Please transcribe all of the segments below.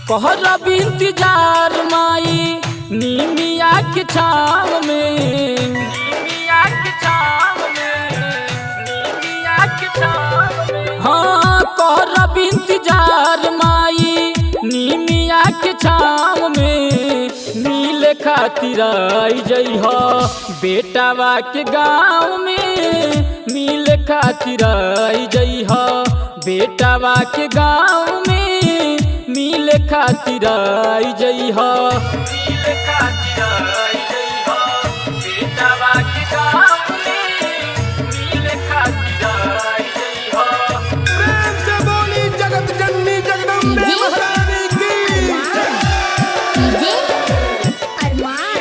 कहरब इंतजार माई नीमिया के छाव में नीमिया के छाव में नीमिया के छाव में हाँ कहरब इंतजार माई नीमिया के छाव में मिले खातिर आई जइह बेटावा के गाँव में मिले खातिर आई जइह बेटावा के गाँव में मिले खातिर आई जइह मिले खातिर आई जइह बेटावा के गाँव में मिले खातिर आई जइह प्रेम से बोली जगत जननी जगदम्बे जी। महारानी की डीजे अरमान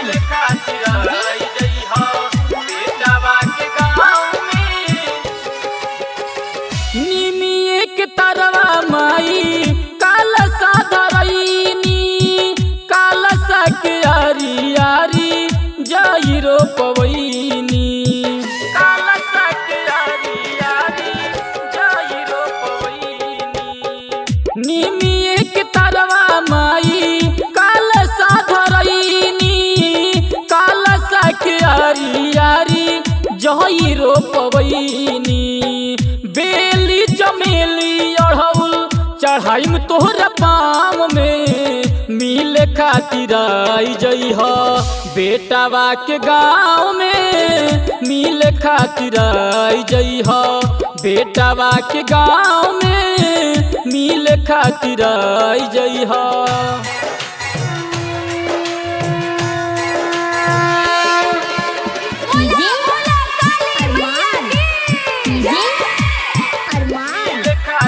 निमिये के तरवा माई काल साधरईनी काल के आरी आरी जाई रो पवईनी काल के आरी आरी जाई रो पवईनी निमिये के तरवा माई काल साधरईनी काल के आरी आरी जही रो पवईनी बेली चमेली अढ़ौल चढ़ाई तोहरा पाम में मिले खातिर आई जइह बेटावा के गाँव में मिले खातिर आई जइह बेटावा के गाँव में मिले खातिर आई जइह DJ Arman DJ Arman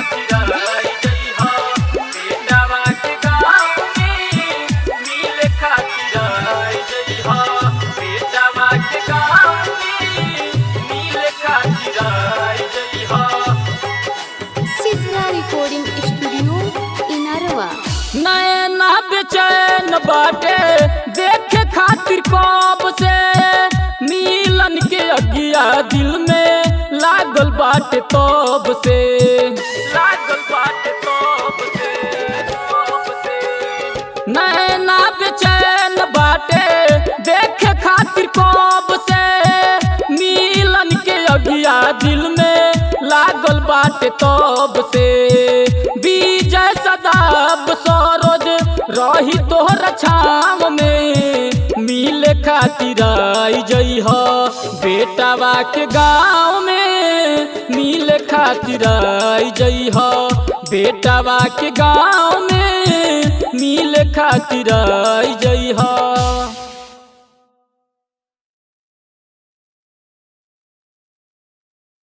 Sidra recording studio Inarwa नैना बेचैन बाटे देखे खातिर कब से मिलन के अगिया दिल में लागल बाटे तब से लागल बाटे तब से तब से नैना बेचैन बाटे देखे खातिर कब से मिलन के अगिया दिल में लागल बाटे तब से विजय सदाब सरोज रही तोहर छाम में मिले खातिर आई जइह बेटावा के गाँव में मिले खातिर आई जइह बेटावा के गाँव में मिले खातिर आई जइह